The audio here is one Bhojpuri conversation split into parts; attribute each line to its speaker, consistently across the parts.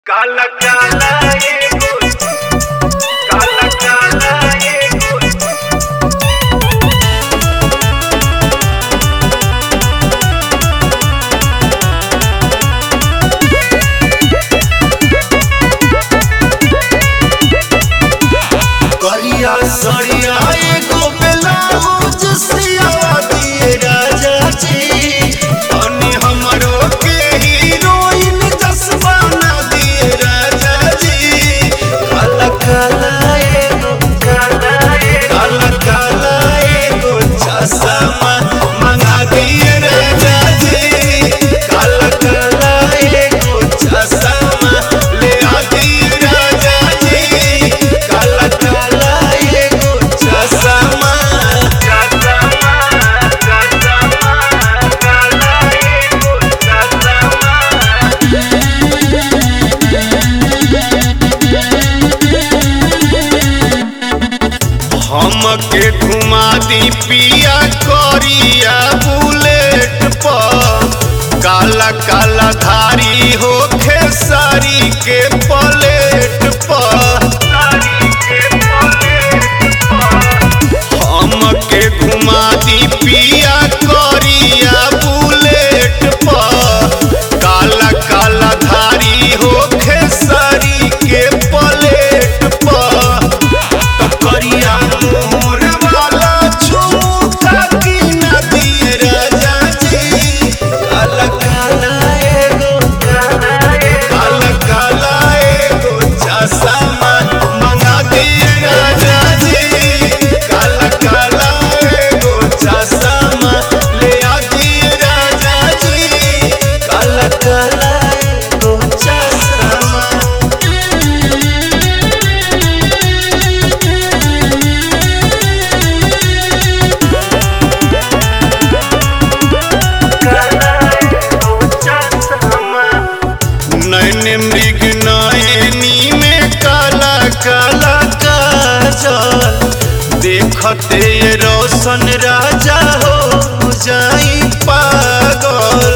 Speaker 1: काला काला एगो काला काला एगो
Speaker 2: करिया सरिया एगो ब्लाउज सियावा दिए राजा जी तनी हमरो के हीरोइन जसवा ना दिए राजा जी काला काला एगो
Speaker 1: काला एगो
Speaker 2: काला काला एगो चश्मा मंगा दिए राजा जी काला काला एगो चश्मा ले आ दिए राजा जी काला काला एगो चश्मा
Speaker 1: काला काला काला एगो काला
Speaker 2: हमके घुमा दी पिया करिया बुलेट पर काला काला धारी होखे सारी के पलेट पर
Speaker 1: सारी के पलेट पर
Speaker 2: हमके घुमा दी पिया करिया बुलेट पर काला काला धारी होखे सारी के पलेट पर तो करिया मोर वाला झुमका की ना दिए राजा जी काला काला एगो
Speaker 1: काला एगो
Speaker 2: काला काला एगो चश्मा मंगा दिए राजा जी काला काला एगो चश्मा ले आ दिए राजा जी काला काला एगो चश्मा
Speaker 1: काला एगो चश्मा
Speaker 2: नैन मृग नयनी में काला काला काजल देखते ये रोशन राजा हो जाई पागल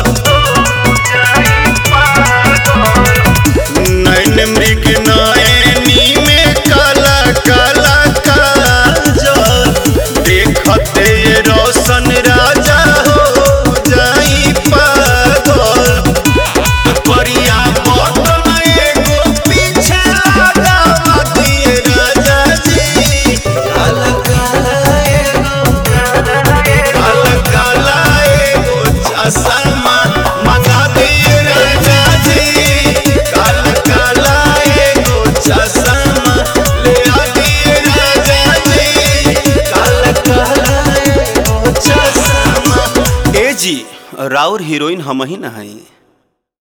Speaker 2: नैन मृग नयनी में काला काला काजल देखते ये रोशन राजा हो जाई पागल करिया बटन एगो पीछे लगावा दिए राजा जी काला काला एगो काला काला एगो चश्मा मंगा दिए राजा जी काला काला एगो चश्मा ले आ दिए राजा जी काला काला एगो चश्मा ए जी राउर हीरोइन हम ही ना हई